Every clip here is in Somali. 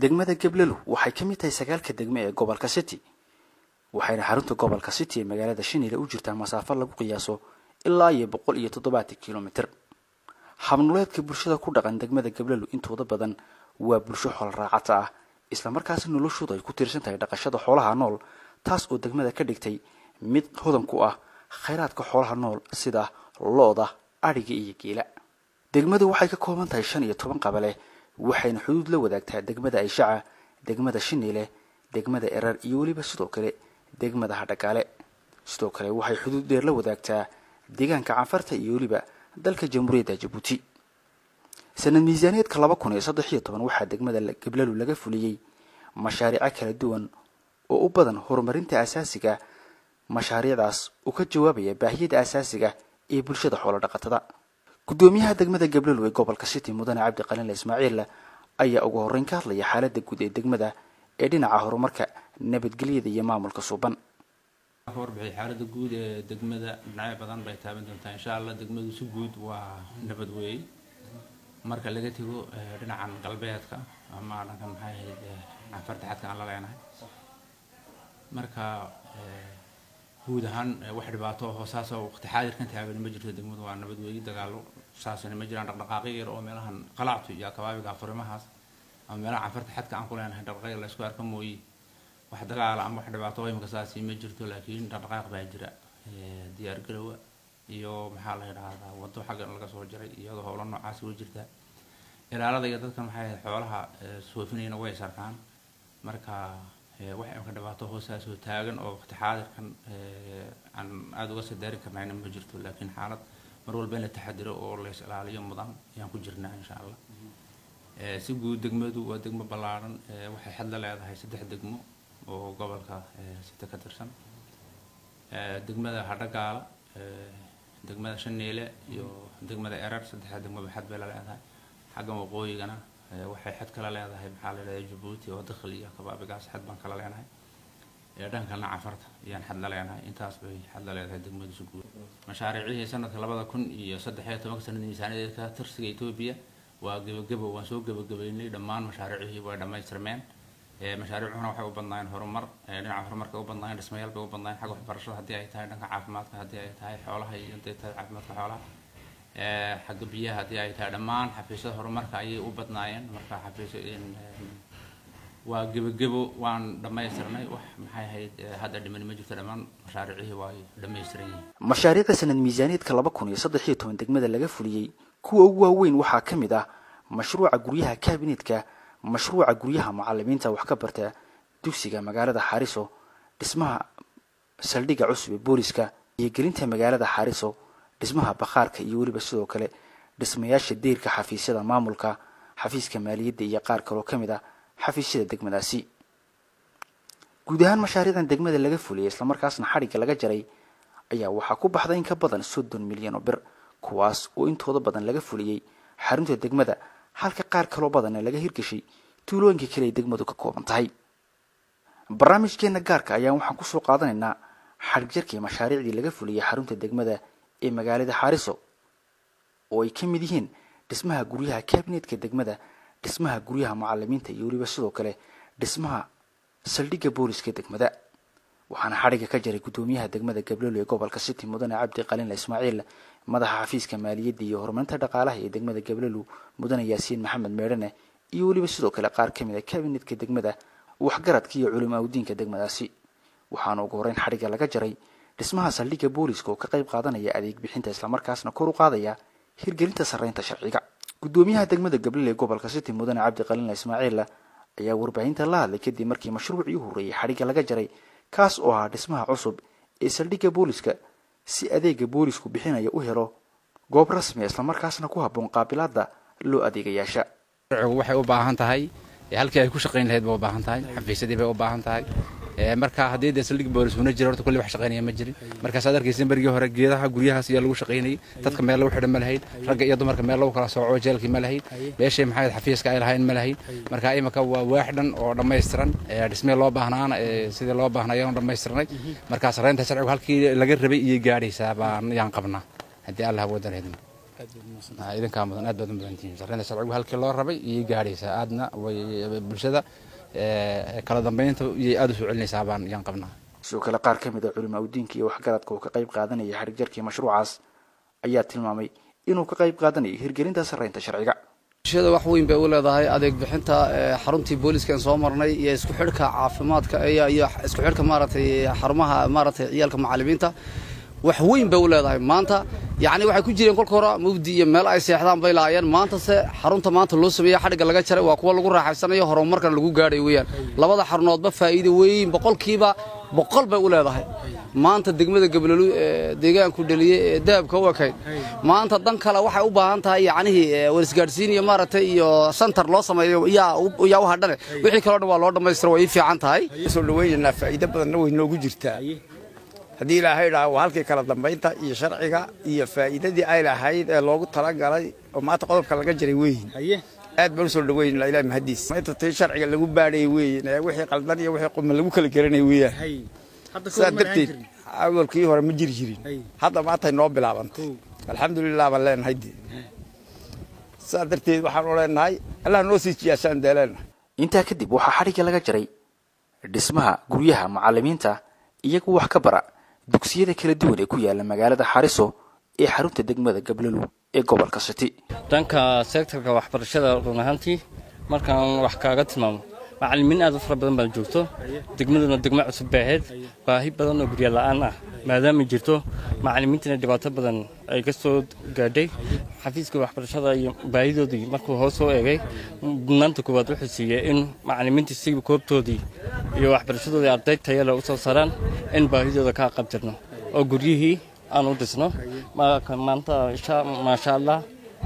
degmada gablelu waxay ka mid tahay sagaalka degme ee gobolka city waxayna xarunta gobolka city ee magaalada shinile u jirtaa masaafo lagu qiyaaso ilaa iyo boqol iyo toddobaatan kilomitr habnuleedka bulshada ku dhaqan degmada gablelu intooda badan waa bulsho xoolo raacata ah islamarkaasna noloshoodu ay ku tiirsan tahay dhaqashada xoolaha nool taas oo degmada ka dhigtay mid hodan ku ah khayraadka xoolaha nool sida lo-da adhiga iyo geela degmadu waxay ka kooban tahay shan iyo toban qabale waxayna xuduud la wadaagtaa degmada ayshaca degmada shiniile degmada erar iyo weliba sidoo kale degmada hadhagaale sidoo kale waxay xuduud dheer la wadaagtaa deegaanka canfarta iyo weliba dalka jamhuuriyadda jabuuti sanad miisaaniyeedka laba kun iyo saddex iyo toban waxaa degmada gablelu laga fuliyey mashaariico kala duwan oo u badan horumarinta asaasiga mashaariicdaas uu ka jawaabaya baahiyada asaasiga ee bulshada xoolo dhaqatada guddoomiyaha degmada gablelu ee gobolka city mudane cabdi qaliinle ismaaciil ayaa ugu horreyn ka hadlaya xaaladda guud ee degmada ee dhinaca horumarka nabadgelyada iyo maamulka suuban warbixi xaaladda guud ee degmada dhinacyo badan bay taaban doontaa insha allah degmadu si guud waa nabad weey marka laga tego dhinacan galbeedka ama dhanka maxay ahayd canfarta xadka aan la leenahay marka guud ahaan wax dhibaato oo saasoo waqti xaadirkan taagan ma jirto degmadu waa nabad weey dagaalo saasana ma jiraan dhaqdhaqaaqyo yar oo meelahan qalactu iyo kabaabiga furimahaas ama meelaha canfarta xadka aan ku leenahay dhaqdhaqaaq la isku arka mooye wax dagaala ama wax dhibaato imika saasi ma jirto laakiin dhaqdhaqaaq baa jira diyaar garowa iyo maxaa la yidhaahdaa wado xaggan laga soo jaray iyadoo howlo noocaas way jirtaa ilaalada iyo dadkan maxay ahayd xoolaha soofinayna way sarkaan marka wax imika dhibaato hoosaasoo taagan oo waqti xaadirkan aan aada uga sii daari karnayna ma jirto laakiin xaalad mar walba in la taxadiro oo la is ilaaliyo mudan ayaan ku jirnaa insha allah si guud degmadu waa degmo ballaaran waxay xad la leedahay saddex degmo oo gobolka sita ka tirsan degmada hadhagaala degmada shaneele iyo degmada erar saddexda degmoba xad bay la leedahay xaggan waqooyigana waxay xad kala leedahay maxaa la leedahay jabuuti oo dakhil iyo kabaabigaas xad baan kala leenahay dhankalna cafarta ayaan xad la leenahay intaas bay xad la leedahay degmadu si guud mashaariicihii sanadka labada kun iyo saddex iyo tobanka sanad miisaaniyadeedka tirsiga etoobiya waa gebagebo waan soo gebagabeynay dhammaan mashaariicihii way dhammaystirmeen mashaariicuhuna waxay u badnaayeen horumar dhinaca horumarka u badnaayeen dhismayaal bay u badnaayeen xagga waxbarashada haddii ay tahay dhanka caafimaadka haddii ay tahay xoolaha iyo haddii tahay caafimaadka xoolaha xagga biyaha haddii ay tahay dhammaan xafiisyada horumarka ayay u badnaayeen marka xafiisyo waa gebagebo waan dhammaystirnay wax maxay ahayd hadda dhiman ma jirto dhammaan mashaariicihii waa dhammaystiran yihiin mashaariicda sanad miisaaniyeedka laba kun iyo saddex iyo toban degmada laga fuliyey kuwa ugu waaweyn waxaa ka mid ah mashruuca guryaha kaabinetka mashruuca guryaha mucalimiinta wax ka barta dugsiga magaalada xaariso dhismaha saldhigga cusub ee booliska iyo gelinta magaalada xaariso dhismaha bakhaarka iyo weliba sidoo kale dhismayaasha deyrka xafiisyada maamulka xafiiska maaliyadda iyo qaar kaloo ka mid ah xafiisyada degmadaasi guud ahaan mashaariicdan degmada laga fuliyay islamarkaasna xadhigga laga jaray ayaa waxaa ku baxday in ka badan soddon milyan oo bir kuwaas oo intooda badan laga fuliyey xarunta degmada halka qaar kaloo badanna laga hirgeshay tuulooyinka kale ay degmadu ka kooban tahay barnaamijkeena gaarka ayaan waxaan kusoo qaadanaynaa xadhigjarkii mashaariicdii laga fuliyey xarunta degmada ee magaalada xaariso oo ay ka mid yihiin dhismaha guryaha kaabinetka degmada dhismaha guryaha mucalimiinta iyo weliba sidoo kale dhismaha saldhigga booliska degmada waxaana xadhigga ka jaray guddoomiyaha degmada gablelo ee gobolka city mudane cabdi qaliinle ismaaciil madaxa xafiiska maaliyadda iyo horumarinta dhaqaalaha ee degmada gablelu mudane yaasiin maxamed meedhane iyo weliba sidoo kale qaar ka mid a kabinetka degmada waxgaradka iyo culimo awdiinka degmadaasi waxaana ugu horreyn xadhigga laga jaray dhismaha saldhigga booliska oo ka qayb qaadanaya adeeg bixinta islamarkaasna kor u qaadaya hirgelinta sarreynta sharciga guddoomiyaha degmada gablele ee gobolka city mudane cabdi qaliinle ismaaciil ayaa warbaahinta la hadlay kadib markii mashruucii u horreeyay xadhigga laga jaray kaas oo ahaa dhismaha cusub ee saldhigga booliska si adeega boolisku bixinaya u helo goob rasmiya islamarkaasna ku habboon qaabilaadda loo adeegayaasha waxay u baahan tahay halkii ay ku shaqayn lahayd bay u baahan tahay xafiisyadii bay u baahan tahay marka haddii dee saldhig boolis una jiro horta kulli wax shaqaynaya ma jirin markaas aad arkaysa berigii hore geedaha guryahaas ayaa lagu shaqaynayay dadka meel lagu xidhan ma lahayn ragga iyo dumarka meel lagu kala sooco jeelkii ma lahayn meeshay maxay xafiiska ay lahayn ma lahayn marka imika waa waax dhan oo dhammaystiran dhismee loo baahnaana sidii loo baahnaya dhammaystirnay marka sarreynta sharcigu halkii laga rabay iyo gaadhaysaa baan yaan qabnaa haddii allah wadan idmo idinkaa mudan aad baad u mudantihiin sarreynta sharcigu halkii loo rabay iyay gaadhaysaa aadna way bulshada kala dambeynta iyay aada u soo celinaysaa baan yaan qabnaa sidoo kale qaar ka mid a culimaa udiinka iyo waxgaradka oo ka qayb qaadanaya xadhig jarkii mashruucaas ayaa tilmaamay inuu ka qayb qaadanayo hirgelinta sarreynta sharciga bulshada wax weyn bay u leedahay adeeg bixinta xaruntii booliiskan soo marnay iyo isku xidhka caafimaadka iyo isku xidhka maaragtay xarumaha maaragtay ciyaalka macallimiinta wax weyn bay u leedahay maanta yacni waxay ku jireen kolka hore mugdi iyo meel ay seexdaan bay laayeen maantase xarunta maanta loo sameeyey xadhigga laga jaray waa kuwa lagu raaxaysanayo horumarkan lagu gaadhay weeyaan labada xarunoodba faa'iido weyn boqolkiiba boqol bay u leedahay maanta degmada gabalolu ee deegaanku dhaliyey ee dahabka u ekayd maanta dan kale waxay u baahan tahay yacnihii warisgaadhsiin iyo maaragtay iyo santar loo sameeyo yaa yaa u hadhane wixii kaloo dhan waa loo dhammaystira way ii fiican tahay soo dhaweynanaa faa'iido badanna way noogu jirtaa haddii ilaahay dhaha waa halkii kala dambaynta iyo sharciga iyo faa'iidadii ay lahayd ee loogu talagalay oo maanta qodobka laga jiray weyin aad baan u soo dhaweynanaa ilaah mahadiis inta tii sharciga lagu baadhayay weyin ee wixii qaldan iyo wixii quma lagu kala garanay weeyaan sidaa darteed awalkii hore ma jiri jirin hadda maantay noo bilaabantay alxamdulilah baan leenahay de sidaa darteed waxaan u leenahay allah noo sii jiyaasaan dee leenahay intaa kadib waxaa xadhigga laga jaray dhismaha guryaha macallimiinta iyagu wax ka bara dugsiyada kala duwan ee ku yaala magaalada xariso ee xarunta degmada gablolu ee gobolka city dhanka sektorka waxbarashada run ahaantii markaan wax kaaga tilmaamo macallimiin aad u fara badan baa joogto degmaduna degmo cusub bay ahayd baahi badan oo gurya la'aan ah maadaama jirto macallimiintana dhibaato badan ay ka soo gaadhay xafiiska waxbarashada iyo baahidoodii markuu hoos soo eegay mudnaanta koowaad wuxuu siiyey in macallimiintii si koobtoodii iyo waxbarashadoodii arday tayale u soo saaraan in baahidooda ka qabtirno oo guryihii aan u dhisno maanta maasha allah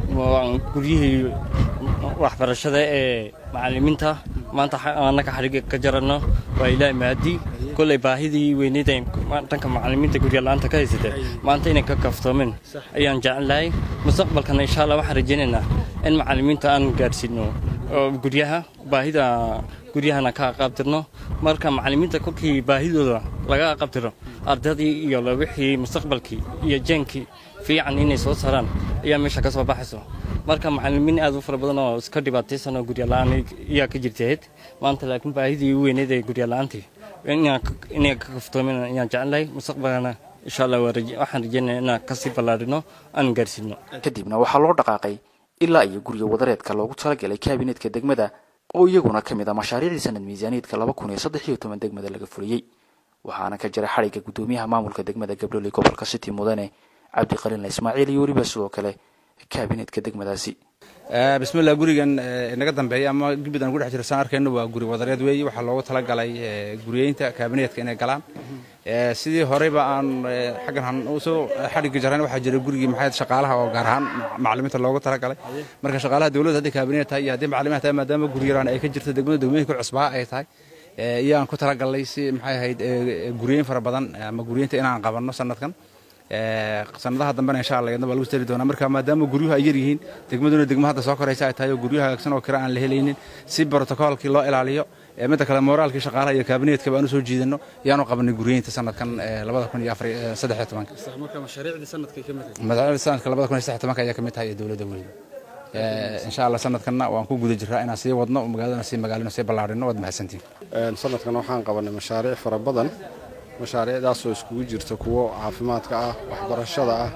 guryihii waxbarashada ee macallimiinta maanta annaka xadhigga ka jaranno waa ilaahi mahadii kolley baahidii weyneyd ay dhanka macallimiinta gurya la'aanta ka haysatay maanta inay ka kaftoomin ayaan jecel lahay mustaqbalkana insha allah waxaan rajaynaynaa in macallimiinta aan gaadhsiino oo guryaha baahida guryahana ka qaabtirno marka macallimiinta kolkii baahidooda laga qabtiro ardaydii iyo wixii mustaqbalkii iyo jeenkii fiican inay soo saaraan ayaa meesha ka soo baxayso marka macallimiin aad u fara badan oo iska dhibaataysan oo gurya la'aan ayaa ka jirtayd maanta laakiin baahidii u weyneyd ee gurya la'aantii inay ka kaftoomin ayaan jecelnahay mustaqbalkana insha allah waxaan rajeynaya inaan kasii ballaadhino aan gaarsiino kadibna waxaa loo dhaqaaqay ilaa iyo gurya wadareedka loogu talagalay kaabinetka degmada oo iyaguna ka mid ah mashaariicdii sanad miisaaniyeedka laba kun iyo saddex iyo toban degmada laga fuliyey waxaana ka jira xadhigga guddoomiyaha maamulka degmada gablole gobolka city mudane cabdiqaliinla ismaaciil iyo weliba sidoo kale kaabinetka degmadaasi bismillah gurigan inaga dambeeya ama gibid aan ku dhex jiro saan arkayno waa guri wadareed weeye waxaa loogu talagalay guriyeynta kaabineetka inay galaan sidii horeyba aan xaggan usoo xadhigga jarran waxaa jira gurigii maxay shaqaalaha oo gaar ahaan macallimiinta loogu talagalay marka shaqaalaha dowladda haddii kaabineet tahay iyo haddii macallimiin tahay maadaama guryaraan ay ka jirto degmada degmooyinka cusbaa ay tahay iyaan ku talagalnay si maxay ahayd guryeyn fara badan ama guryeynta inaan qabanno sanadkan sanadaha dambena insha allah iyadna waa lagu tari doonaa marka maadaama guryuhu ay yar yihiin degmaduna degmo hadda soo koraysa ay tahay oo guryo hagaagsan oo kale aan la helaynin si brotocoolkii loo ilaaliyo midda kale moraalkii shaqaalaha iyo kaabineetka baan u soo jiidano yaanu qabanay guryeynta sanadkan labada kun iyo afar saddex iyo tobanka mashaariicdii sanadka labada kun iyo saddex tobanka ayaa ka mid tahay ee dowladda weyne insha allah sanadkanna waan ku guda jiraa inaan sii wadno magaaladana sii magaalino sii ballaarino waad mahadsantiin sanadkan waxaan qabanay mashaariic fara badan mashaariicdaasoo iskugu jirta kuwo caafimaadka ah waxbarashada ah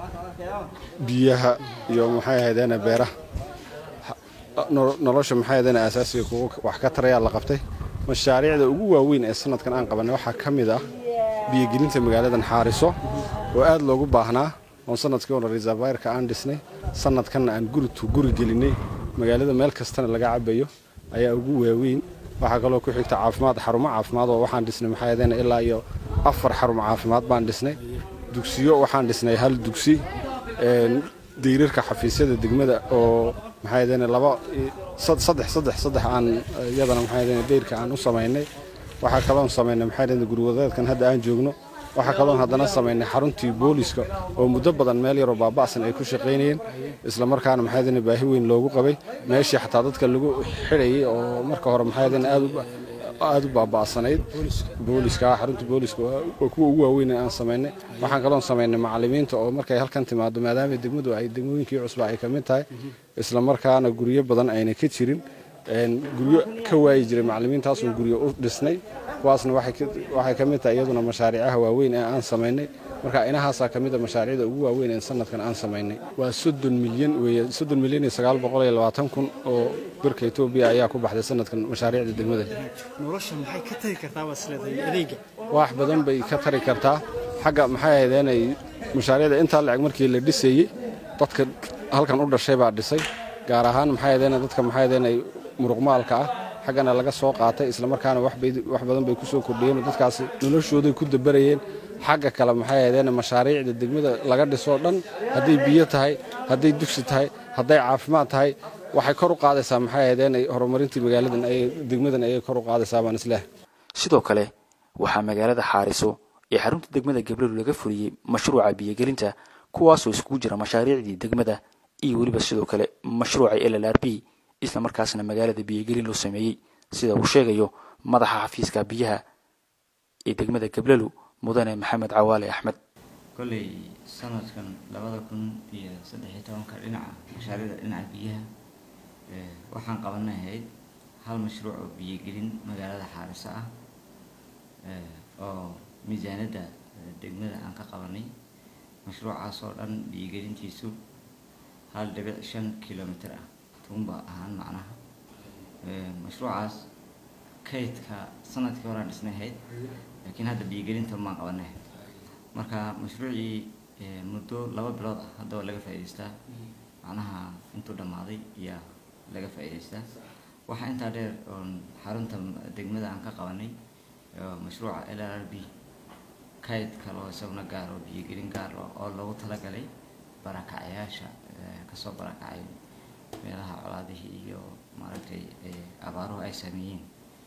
biyaha iyo maxay ahaydeena beeraha nolosha maxay ahaydeena aasaasiga kuwo wax ka tarayaa la qabtay mashaariicda ugu waaweyn ee sanadkan aan qabanay waxaa ka mid ah biyogelinta magaaladan xaariso oo aad loogu baahnaa oon sanadkii hore reservayrka aan dhisnay sanadkanna aan guritu guri gelinay magaalada meel kastana laga cabayo ayaa ugu waaweyn waxaa kaloo ku xigta caafimaad xarumo caafimaad oo waxaan dhisnay maxay ahaydeena ilaa iyo afar xarumo caafimaad baan dhisnay dugsiyo waxaan dhisnay hal dugsi dayrarka xafiisyada degmada oo maxay ahaydeena laba saddex saddex saddex aan iyadana maxay ahaydeena dayrka aan u samaynay waxaa kaloon samaynay maxay ahaydeena gurwadaadkan hadda aan joogno waxaa kaloon haddana samaynay xaruntii booliska oo muddo badan meel yaroo baaba'san ay ku shaqaynayeen isla markaana maxay ahaydeena baahi weyn loogu qabay meeshii xataa dadka lagu xidhayay oo marka hore maxay ahaydeena aad aada u baaba'sanayd booliska xarunta booliska waa kuwa ugu waaweyn ee aan samaynay waxaan kaloon samaynay macallimiinta oo markay halkan timaado maadaama degmadu ay degmooyinkii cusba ay ka mid tahay isla markaana guryo badan ayna ka jirin guryo ka waayi jiray macallimiintaasoo guryo u dhisnay kuwaasna waxay ka mid tahay iyaduna mashaariicaha waaweyn ee aan samaynay marka inahaasaa ka mid a mashaariicda ugu waaweyn ee sanadkan aan samaynay waa soddon milyan weeye soddon milyan iyo sagaal boqol iyo labaatan kun oo birka etoobiya ayaa ku baxday sanadkan mashaariicda degmada nolosha maxay ka tari kartaa baad isleedahay adeega wax badan bay ka tari kartaa xagga maxay ahayd inay mashaariicda intaa lacag markii la dhisayey dadka halkan u dhashay baa dhisay gaar ahaan maxay ahayd dadka maxay ahayd inay muruqmaalka ah xaggana laga soo qaatay islamarkaana wax badan bay ku soo kordhiyeen dadkaasi noloshooday ku dabarayeen xagga kale maxay ahaydeen mashaariicda degmada laga dhisoo dhan hadday biyo tahay hadday dugsi tahay hadday caafimaad tahay waxay kor u qaadaysaa maxay ahaydeen horumarintii magaaladan ay degmadan ayay kor u qaadaysaa baan isleh sidoo kale waxaa magaalada xaariso ee xarunta degmada gabrielu laga fuliyey mashruuca biyogelinta kuwaasoo iskugu jira mashaariicdii degmada iyo weliba sidoo kale mashruuca l l r b isla markaasna magaalada biyogelin loo sameeyey sida uu sheegayo madaxa xafiiska biyaha ee degmada gablelu mudane maxamed cawaale axmed kolley sanadkan labada kun iyo saddexiyo tobanka dhinaca mashaariicda dhinaca biyaha waxaan qabanahayd hal mashruuc oo biyogelin magaalada xaariso ah oo miisaanadda degmada aan ka qabanay mashruucaas oo dhan biyogelintiisu hal dhibic shan kilomitr ah tuunba ahaan macnaha mashruucaas kaydka sanadkii horaan dhisnahayd laakiin hadda biyogelinta maan qabanahayd marka mashruucii muddo laba bilood ah hadda waa laga faa'idaystaa macnaha intuu dhammaaday ayaa laga faa'idaystaa waxaa intaa dheer oon xarunta degmada aan ka qabanay mashruuca l r b kayd kaloo isaguna gaar oo biyogelin gaar oo loogu talagalay barakacyaasha kasoo barakacay meelaha colaadihii iyo maaragtay abaaruhu ay saameeyeen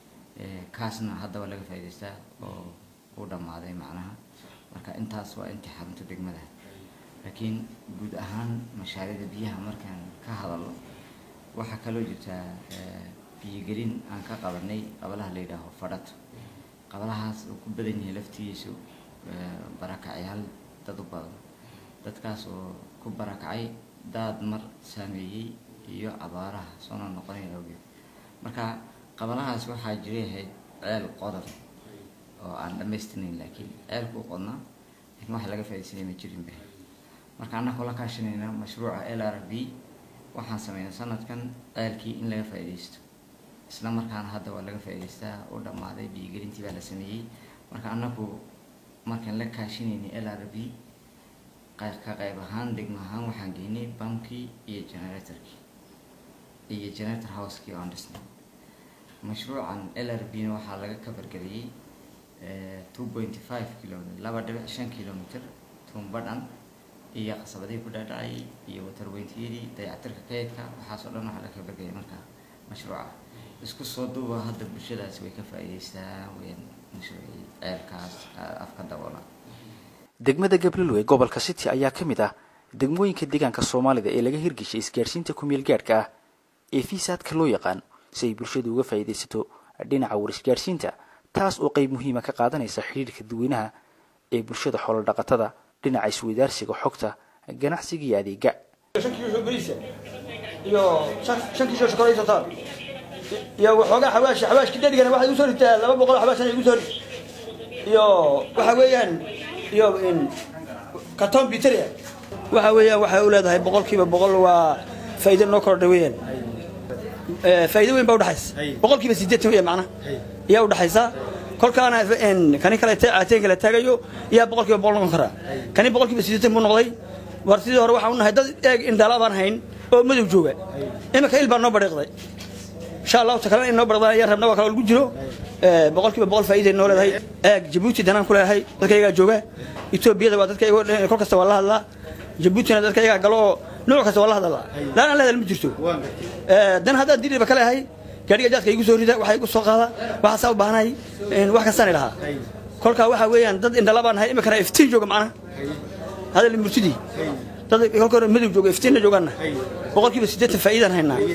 kaasna haddaba laga faa'idaystaa oo u dhammaaday macnaha marka intaas waa intii xarunta degmada laakiin guud ahaan mashaariicda biyaha markaan ka hadalno waxaa kaloo jirtaa biyogelin aan ka qabanay qabalaha la yidhaaho fadhato qabalahaas uu ku badan yahay laftigiisu barakacyaal dad u badan dadkaas oo ku barakacay daad mar saameeyey iyo abaaraha soona noqonaya awgeed marka qabalahaas waxaa jirayahayd ceel qodan oo aan dhammaystirnayn laakiin ceelku qodnaa laakiin waxa laga faaidaysanay ma jirinba marka annagoo la kaashanayna mashruuca l r b waxaan sameynay sanadkan ceelkii in laga faa'iidaysto isla markaana hadda waa laga faa'idaystaa oo dhammaaday biyogelintii baa la sameeyey marka annagu markaan la kaashinaynay l r b ka qayb ahaan degmo ahaan waxaan geynay bamkii iyo generatorkii iyo generator housekii oo aan dhisnay mashruucan l r b na waxaa laga kabargeliyey two pointy five kilometer laba dhibic shan kilometer tuumbadhan iyo qasabadihii ku dhaadhacayay iyo watarweyntiyadii dayactirka kaydka waxaasoo dhan waxaa laga kabargeliyay markaa mashruuca isku soo duuba hadda bulshadaasi way ka faa'iidaystaa weyaan mashruucii ceelkaas afka daboola degmada gabrielu ee gobolka city ayaa ka mid ah degmooyinka deegaanka soomaalida ee laga hirgeshay isgaadhsiinta kumeel gaadhka ah ee fiisaadka loo yaqaan si ay bulshadu uga faa'iidaysato dhinaca warisgaadhsiinta taas oo qayb muhiima ka qaadanaysa xidhiirka dadweynaha ee bulshada xoolodhaqatada dhinaca isweydaarsiga xogta ganacsiga iyo adeega iyo shan kiisho shokolaysataan iyo waxoogaa xawaash xawaashki dhadigana waxay igu soo ritaa laba boqol xawaashana igu soo rit iyo waxa weeyaan iyo karton biteria waxa weeyaan waxay u leedahay boqolkiiba boqol waa faa'iido noo kordhay weeyaan faa'iido weyn baa udhaxaysa boqolkiiba sideetan weeyaan macnaha iyaa udhaxaysa kolkaana kani kale caateen kale taagayo iyaa boqolkiiba boqol noqon karaa kani boqolkiiba sideetan buu noqday war sidii hore waxaan u nahay dad eeg indhaala baan hayn oo madow jooga imika il baa noo badhiiqday insha allahu ta kalena in noo badhiqdaan ayaan rabna waa kale lagu jiro boqolkiiba boqol faa'iiday noo leedahay eeg jabuuti danaan ku leedahay dadka iyagaa jooga etoobiyada waa dadka iyago kol kasta waa la hadlaa jabuutina dadka iyagaa galo oo nooc kasta waa la hadlaa laan aan la hadal ma jirto dan haddaan diriba ka leehay gaadhiga jaadka igu soo rida waxaa igu soo qaada waxaasaa u baahanahay wax kastaan idhahaa kolkaa waxaa weeyaan dad indhala baan nahay imikana iftiin jooga macnaha hadal murtidii dad kolka hore madow jooga iftiinna joogaanna boqolkiiba siddeetan faa'iidaan haynaa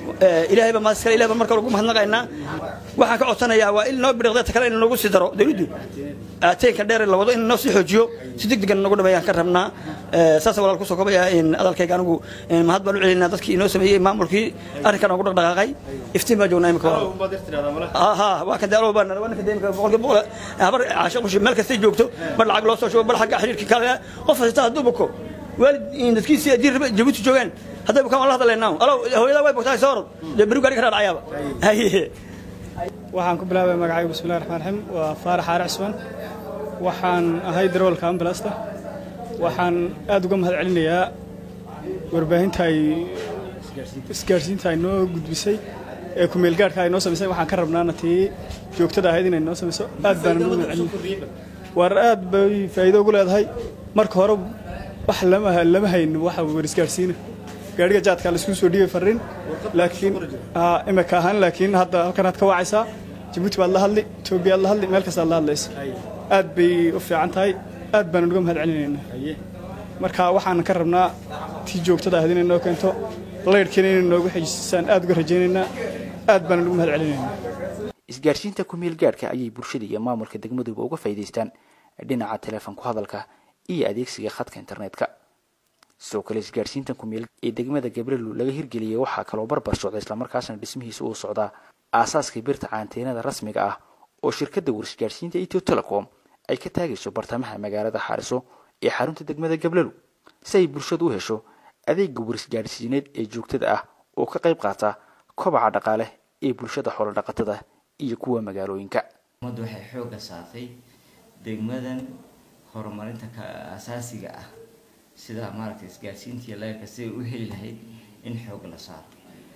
ilaahay baa maas kale ilahay baan marka ugu mahadnaqaynaa waxaan ka codsanayaa waa in noo biriqda ta kale in noogu sii daro dawladdu aateenka dheer la wado in noo sii xoojiyo si degdegan nagu dhameeyaan ka rabnaa saasa walaal kusoo kobaya in adalkayga anigu mahad baan u celinaa dadkii inoo sameeyey maamulkii arrinkan ugu dhaqdhaqaaqay iftiin baan joognaa imika ha waa kan daalow baan waa ninka deemka boqolkiiba boqol habar caasho qushi meel kastay joogto bar lacag loo soo shubo bar xagga xiriirka kale qof kasta hadduu buko waalid dadkiisii haddii jabuuti joogaan hadday bukaan waan la hadlaynaa alow hooyadaa way bogtaa soo orod dee beri gaari ka dhaadhacayaaba haye waxaan ku bilaabay magacayga bismillahi raxmaan raxiim waa faarax aare cismaan waxaan ahay daroolka ambalasta waxaan aad uga mahad celinayaa warbaahinta ay isgaarsiinta ay noo gudbisay ee kumeelgaarhka ay noo samaysay waxaan ka rabnaana tii joogtada ahayd inay noo samayso aad baan ugu mahad celinaya war aad bay faa'iido ugu leedahay marka hore wax lama lama hayn waxa war isgaarsiina gaadhiga jaadka la isku soo dhiibay farriin laakiin imika ahaan laakiin hadda halkan aad ka wacaysaa jabuuti baad la hadli etoobiya aad la hadli meel kastaad la hadlaysa aad bay u fiican tahay aad baan uga mahad celinaynaa marka waxaan ka rabnaa tii joogtada ahayd inay noo keento laydhkiina inay noogu xejisaan aad uga rajaynaynaa aad baan uga mahad celinaynaa isgaarsiinta kumeel gaadhka ayay bulshada iyo maamulka degmaduba uga faa'iidaystaan dhinaca teleefon ku hadalka iyo adeegsiga khadka internetka sidoo kale isgaarsiinta kumeel ee degmada gabrelu laga hirgeliyay waxaa kaloo barbar socda islamarkaasna dhismihiisa uu socdaa aasaaska birta caanteenada rasmiga ah oo shirkadda warisgaarsiinta etio telecom ay ka taagayso bartamaha magaalada xaariso ee xarunta degmada gablelu si ay bulshadu u hesho adeega warisgaarsiineed ee joogtada ah oo ka qayb qaata kobaca dhaqaale ee bulshada xoolodhaqatada iyo kuwa magaalooyinka ummaddu waxay xoogga saartay degmadan horumarinta ka asaasiga ah sida maaragtay isgaarsiinta iyo leerka siday u heli lahayd in xoog la saaro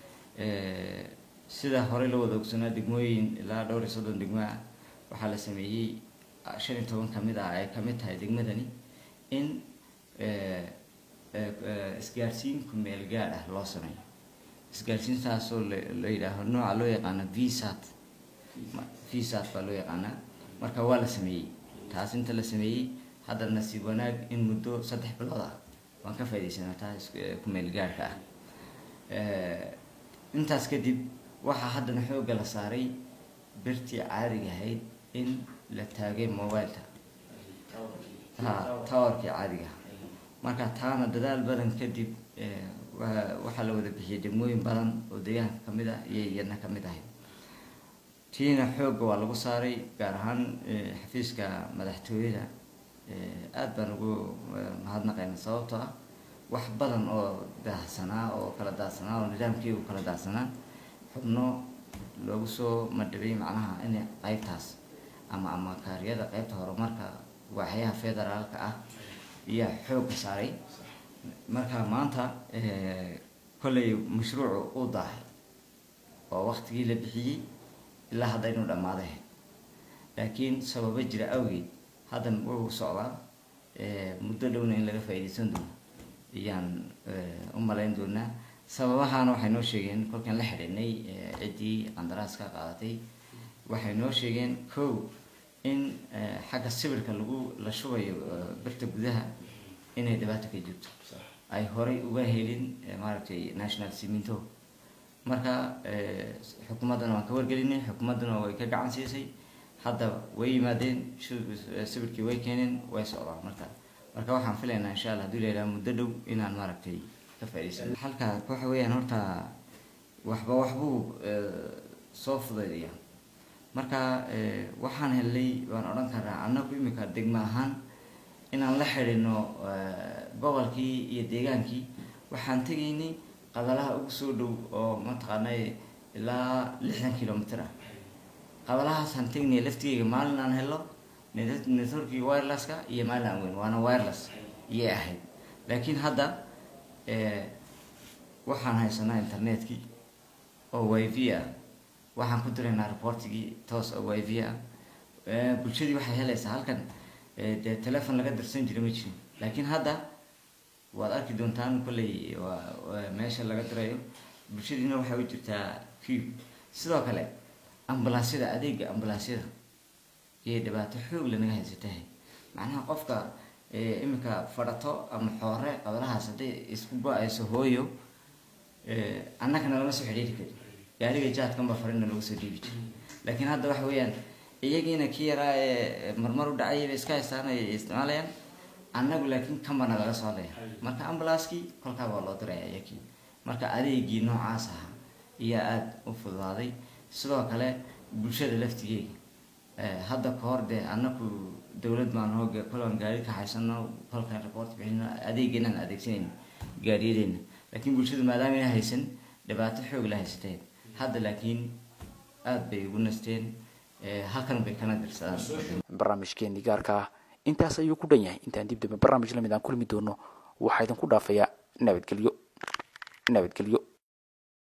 sida horey loo wada ogsanaa degmooyin ilaa dhowr iyo soddon degmo ah waxaa la sameeyey shan iyo toban kamid ah ay kamid tahay degmadani in isgaarsiin kumeel gaadh ah loo sameeyo isgaarsiintaasoo la yidhaaho nooca loo yaqaano vsat vsat baa loo yaqaanaa marka waa la sameeyey taas inta la sameeyey hadda nasiib wanaag in muddo saddex bilood ah waan ka faaidaysanaa taas kumeel gaarhka ah intaas kadib waxaa haddana xoogga la saaray birtii caadiga ahayd in la taagay mobileka towerkii caadiga marka taana dadaal badan kadib waxaa la wada bixiyay degmooyin badan oo deegaanka kamid ah iyo iyadna kamid ahayd tiina xoogga waa lagu saaray gaar ahaan xafiiska madaxtooyada aada baan ugu mahadnaqayna sababtoo ah wax badan oo daahsanaa oo kala daadsanaa oo nidaamkii u kala daadsanaa xubno loogu soo madhabay macnaha in qaybtaas ama ama kaariyada qaybta horumarka waaxyaha federaalka ah ayaa xoogga saaray marka maanta kollay mashruucu uu daahay oo waktigii la bixiyey ilaa hadda inuu dhammaaday laakiin sababo jira awgeed haddan wuu socdaa muddo dhowna in laga faa'iidaysan doono ayaan u malayn doonaa sababahaana waxay noo sheegeen kolkaan la xidhiidhnay ciddii qandaraaska qaadatay waxay noo sheegeen kow in xagga sawirka lagu la shubayo birta gudaha inay dhibaato ka jirto ay horay uga helin maaragtay national siminto marka xukuumaddana waan ka wargelinay xukuumadduna way ka gacan siisay hadda way yimaadeen sawirkii way keeneen way socdaan marka marka waxaan filaynaa insha allah haduu leeyahay muddo dhow inaan maaragtay ka faa'iidaysan halka waxa weeyaan horta waxba waxbuu soo fudaydaya marka waxaan helnay waan odhan karaa annagu imika degmo ahaan inaan la xidhino gobolkii iyo deegaankii waxaan tegaynay qadalaha ugu soo dhow oo mataqaanay ilaa lixdan kilomitr ah qadalahaasaan tegnaya laftigeyga maalin aan helo networkii wirelesska iyo maalin aan weyn waana wireless iyay ahayd laakiin hadda waxaan haysanaa internetkii oo y v ah waxaan ku diraynaa reportigii toos oo y v ah bulshadii waxay helaysaa halkan dee telefon laga dirsan jira ma jirin laakiin hadda waad arki doontaan kolley meesha laga dirayo bulshadiina waxay u jirtaa cube sidoo kale ambulansyada adeega ambulansyada iyay dhibaato xoog lanaga haysatahay macnaha qofka imika fadhato ama xoore qabalahaas hadday isku go-ayso hooyo annagana lama soo xidhiiri karin gaariga jaadkanba farina lagu soo dhiibi jiray laakiin hadda waxa weeyaan iyagiina kii yaraa ee marmar u dhacay bay iska haystaan ay isticmaalayaan annagu laakiin kambana laga soo leeya marka ambulanskii kolkaa waa loo diraya iyakii marka adeegii noocaas ahaa ayaa aada u fududaaday sidoo kale bulshada laftigeega hadda ka hor dee annaku dowlad baan hooga kolaan gaari ka haysano kolkaan report bixino adeegeenaan adeegsanayna gaariyadeena laakiin bulshadu maadaama ayna haysan dhibaato xoog la haysateen hadda laakiin aada bay ugu nasteen halkan bay kana dirsadaan barnaamijkeenii gaarka ah intaas ayuu ku dhan yahay intaan dib dambe barnaamij lamid aan kulmi doono waxaa idinku dhaafayaa nabadgelyo nabadgelyo